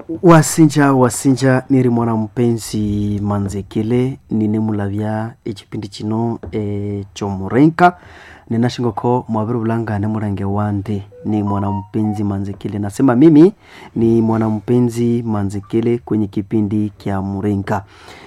wasinja wasinja niri mwana mupenzi manzekele nine mulavya echipindi chino e, chomurenka ninashingoko mwaviri vulangane murange wande ni mwana mpenzi manzekele nasema mimi ni mwana mpenzi manzekele kwenye kipindi kya murenka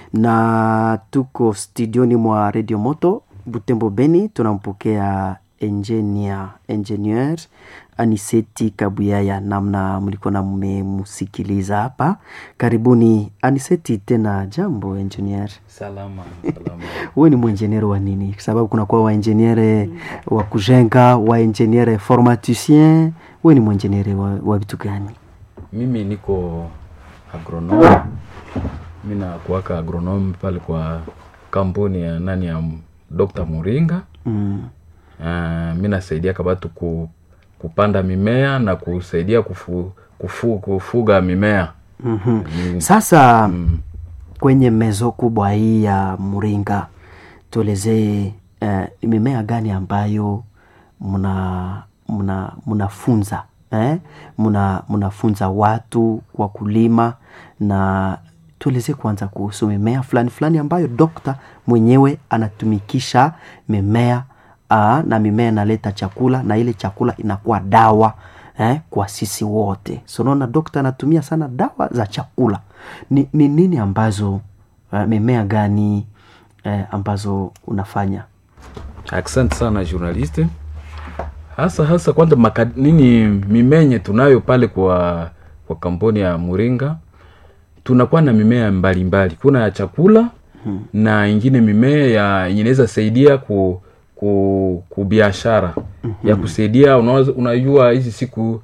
na tuko studioni mwa radio moto butembo beni tunampokea engineer engineer aniseti kabuyaya namna mlikuwa mmemusikiliza hapa karibuni aniseti tena jambo engineer salama salama wewe ni mwenjeniere wa nini sababu kunakuwa waenjeniere wa kujenga waenjeniere formaticien wewe ni mwenjeniere wa, wa vitu gani mimi niko agronome mi nakuwaka agronome pale kwa kampuni ya nani ya dr muringa mm. uh, mi nasaidia kabatu ku, kupanda mimea na kusaidia kufu, kufu, kufuga mimea mm-hmm. Mm, sasa mm. kwenye mezo kubwa hii ya mringa tuelezee eh, ni mimea gani ambayo mna mna mnafunza eh? mna mnafunza watu kwa kulima na tuelezee kwanza kuhusu mimea fulani fulani ambayo dokta mwenyewe anatumikisha mimea aa, na mimea inaleta chakula na ile chakula inakuwa dawa eh, kwa sisi wote so naona dokta anatumia sana dawa za chakula ni, ni nini ambazo uh, mimea gani eh, ambazo unafanya asante sana journaliste hasa hasa kwanza maka, nini mimenye tunayo pale kwa kwa kampuni ya muringa tunakuwa na mimea mbalimbali mbali. kuna ya chakula hmm. na ingine mimea ya inaweza saidia ku ku, ku biashara mm-hmm. ya kusaidia unaweza, unajua hizi siku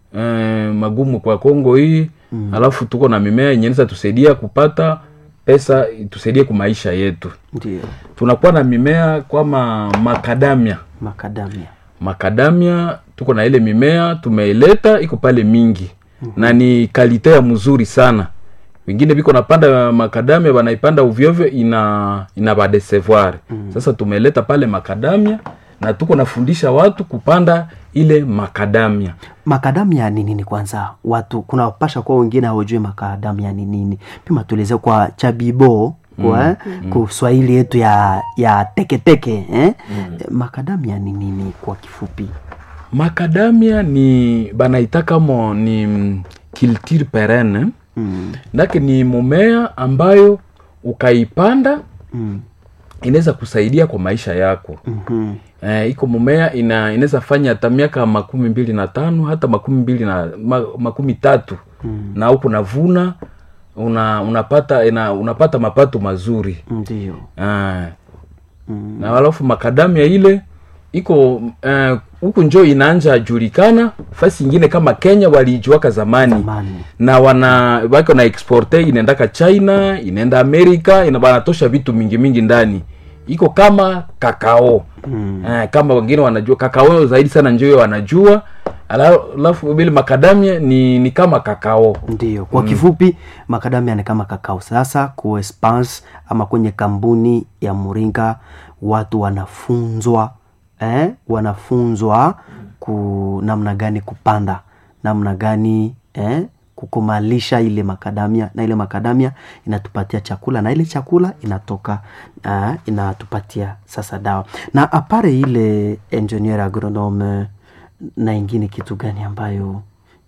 eh, magumu kwa kongo hii mm. alafu tuko na mimea inaweza tusaidia kupata pesa tusaidie kwa maisha yetu ndio tunakuwa na mimea kama makadamia makadamia makadamia tuko na ile mimea tumeileta iko pale mingi mm-hmm. na ni kalite ya mzuri sana wengine biko napanda makadamia banaipanda uvyovyo ina ina badesevoir mm. sasa tumeleta pale makadamia na tuko nafundisha watu kupanda ile makadamia makadamia ni nini kwanza watu kuna pasha kwa wengine hawajui makadamia ni nini pima tueleze kwa chabibo kwa mm. mm. kuswahili yetu ya ya teketeke eh? mm. makadamia ni nini kwa kifupi makadamia ni banaitaka mo ni mm, culture perenne mm. ndake ni mumea ambayo ukaipanda mm. inaweza kusaidia kwa maisha yako mm-hmm. eh, iko mumea ina inaweza fanya hata miaka makumi mbili na tano hata makumi mbili na ma, makumi tatu Mm. na huku navuna una, unapata ina, unapata mapato mazuri ndio ah, mm. na alafu makadamia ile iko eh, huku njo inaanja julikana fasi ingine kama kenya waliijuaka zamani Zamani. na wana wako na exporte inaendaka china inaenda amerika ina banatosha vitu mingi mingi ndani iko kama kakao Mm. eh, kama wengine wanajua kakao zaidi sana njo wanajua Ala- alafu vile makadamia ni, ni kama kakao ndio kwa kifupi makadamia ni kama kakao sasa ku Espance ama kwenye kampuni ya muringa watu wanafunzwa eh? wanafunzwa ku namna gani kupanda namna gani eh? kukumalisha ile makadamia na ile makadamia inatupatia chakula na ile chakula inatoka uh, inatupatia sasa dawa na apare ile engineer agronome na ingine kitu gani ambayo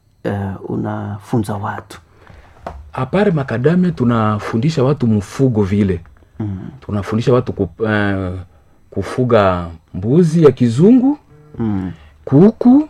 uh, unafunza watu apare makadamia tunafundisha watu mfugo vile mm. tunafundisha watu kup, uh, kufuga mbuzi ya kizungu Mm. kuku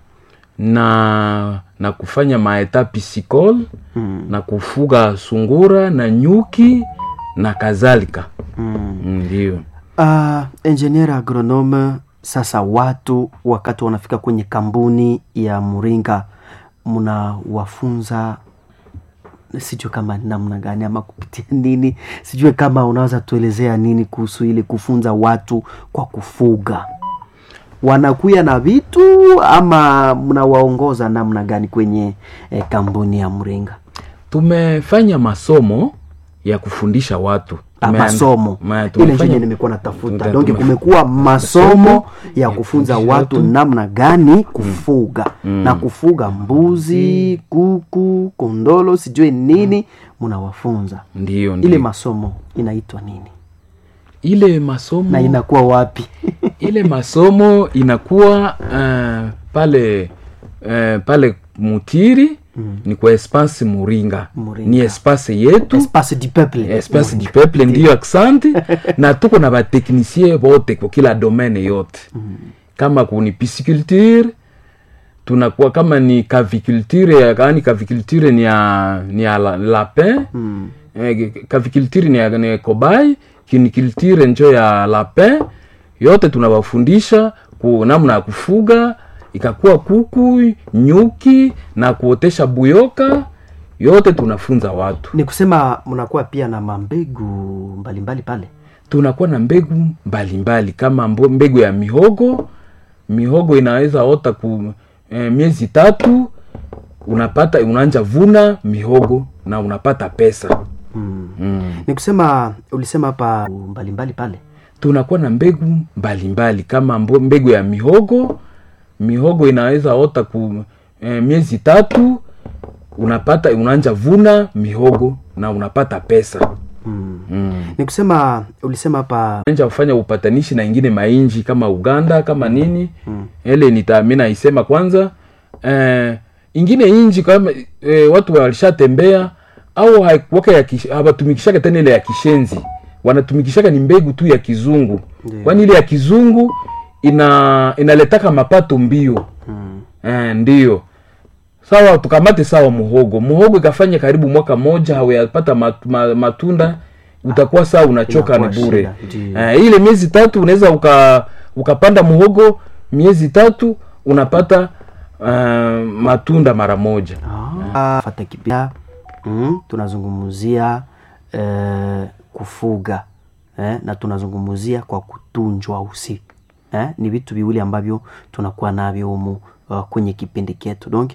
na na kufanya maeta pisicol Mm. na kufuga sungura na nyuki na kadhalika Mm. ndio Uh, engineer agronome sasa watu wakati wanafika kwenye kampuni ya muringa mnawafunza sijue kama namna gani ama kupitia nini sijue kama unaweza tuelezea nini kuhusu ile kufunza watu kwa kufuga wanakuya na vitu ama mnawaongoza namna gani kwenye eh, kampuni ya mringa tumefanya masomo ya kufundisha watu Ah, Tumeanda- masomo ma- ile tumefanya- njenye nimekuwa natafuta tuta- donc tume- kumekuwa masomo ya kufunza kufundisha watu watu. namna gani kufuga na kufuga mbuzi kuku kondolo sijui nini mnawafunza ndiyo ile ndiyo masomo inaitwa nini ile masomo na inakuwa wapi ile masomo inakuwa uh, pale uh, pale mutiri mm. ni kwa espace muringa, Muringa. ni espace yetu espace du peuple espace du peuple ndiyo aksanti na tuko na bateknisie bote kwa kila domaine yote mm. kama kuni pisciculture tunakuwa kama ni caviculture ya- yaani caviculture ni ya ni ya la- lapin Mm. eh, caviculture ni ya ni kobai kiniculture njo ya lapin yote tunawafundisha ku namna ya kufuga ikakuwa kuku nyuki na kuotesha buyoka yote tunafunza watu ni kusema mnakuwa pia na mambegu mbalimbali pale tunakuwa na mbegu mbalimbali mbali, kama mbo- mbegu ya mihogo mihogo inaweza ota ku eh, miezi tatu unapata unaanja vuna mihogo na unapata pesa mm. mm. ni kusema ulisema hapa mbalimbali pale tunakuwa na mbegu mbalimbali mbali, kama mbo- mbegu ya mihogo mihogo inaweza ota ku eh, miezi tatu unapata unaanja vuna mihogo na unapata pesa mm. mm. ni kusema ulisema hapa anja kufanya upatanishi na ingine mainji kama uganda kama nini mm. ele nita mi naisema kwanza eh, ingine inji kama eh, watu walishatembea au haikuwaka ya kish- hawatumikishaka tena ile ya kishenzi wanatumikishaka ni mbegu tu ya kizungu Ndiyo. kwani ile ya kizungu ina inaletaka mapato mbio mm. eh, ndiyo sawa tukamate sawa muhogo muhogo ikafanya karibu mwaka moja hauyapata mat, ma, matunda utakuwa saa unachoka ni Inakuwa bure shida, ndiyo. eh, ile miezi tatu unaweza uka ukapanda muhogo miezi tatu unapata uh, matunda mara moja Ah, fata kipia mm, tunazungumzia eh, kufuga eh, na tunazungumzia kwa kutunjwa usi eh, ni vitu viwili ambavyo tunakuwa navyo humu uh, kwenye kipindi chetu donc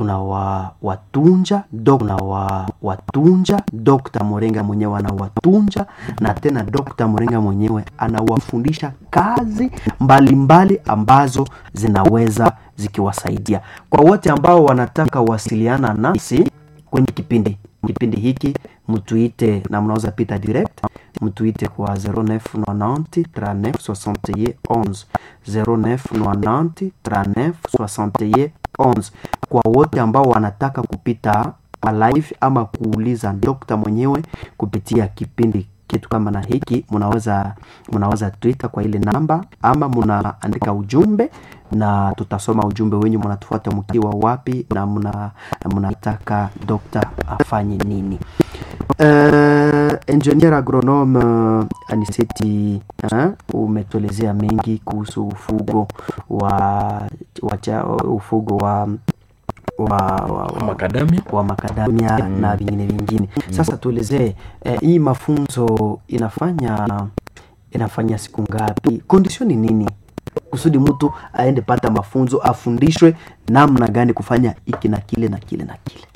tunawatunja dok tunawa watunja dokta morenga mwenyewe anawatunja na tena dokta morenga mwenyewe anawafundisha kazi mbalimbali mbali ambazo zinaweza zikiwasaidia kwa wote ambao wanataka wasiliana nasi kwenye kipindi kipindi hiki mtuite na mnaweza pita direct mtuite kwa 0990 39 61 0990 39 61 11 kwa wote ambao wanataka kupita live ama kuuliza dokta mwenyewe kupitia kipindi kitu kama na hiki mnaweza mnaweza twitter kwa ile namba ama mnaandika ujumbe na tutasoma ujumbe wenyu mnatufuata mkiwa wapi na mna mnataka dokta afanye nini uh, engineer agronome uh, aniseti uh, umetuelezea mengi kuhusu ufugo wa, wa cha, ufugo wa wa, wa, wa, makadamia wa makadamia mm. na vingine vingine sasa tuelezee eh, hii mafunzo inafanya inafanya siku ngapi condition ni nini kusudi mtu aende pata mafunzo afundishwe namna gani kufanya hiki na kile na kile na kile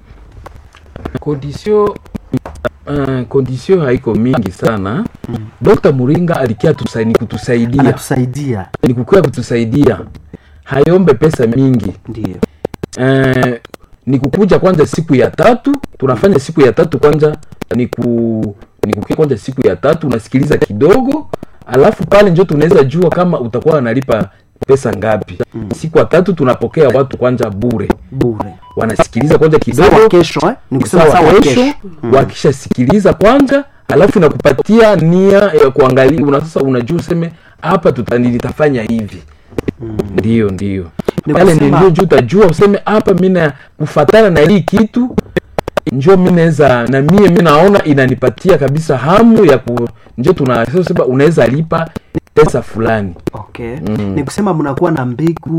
kondisio uh, kondisio haiko mingi sana mm. dr muringa alikia tusa- ni kutusaidia anatusaidia ni kukia kutusaidia hayombe pesa mingi ndio eh, ni kukuja kwanza siku ya tatu tunafanya siku ya tatu kwanza ni ku ni kukia kwanza siku ya tatu unasikiliza kidogo alafu pale njo tunaweza jua kama utakuwa unalipa pesa ngapi mm. siku ya tatu tunapokea watu kwanza bure bure wanasikiliza kwanza sawa kidogo kesho eh? ni ni kusema sawa sawa kesho kesho wakishasikiliza kwanza alafu nakupatia nia ya kuangalia una sasa unajua useme hapa tuta- nitafanya hivi ndio ndio Ni pale kusema- ndio juu utajua useme hapa mina kufatana na hii kitu njo mi naweza na mie mi naona inanipatia kabisa hamu ya ku njo tunasema unaweza lipa pesa fulani okay ni kusema mnakuwa na mbegu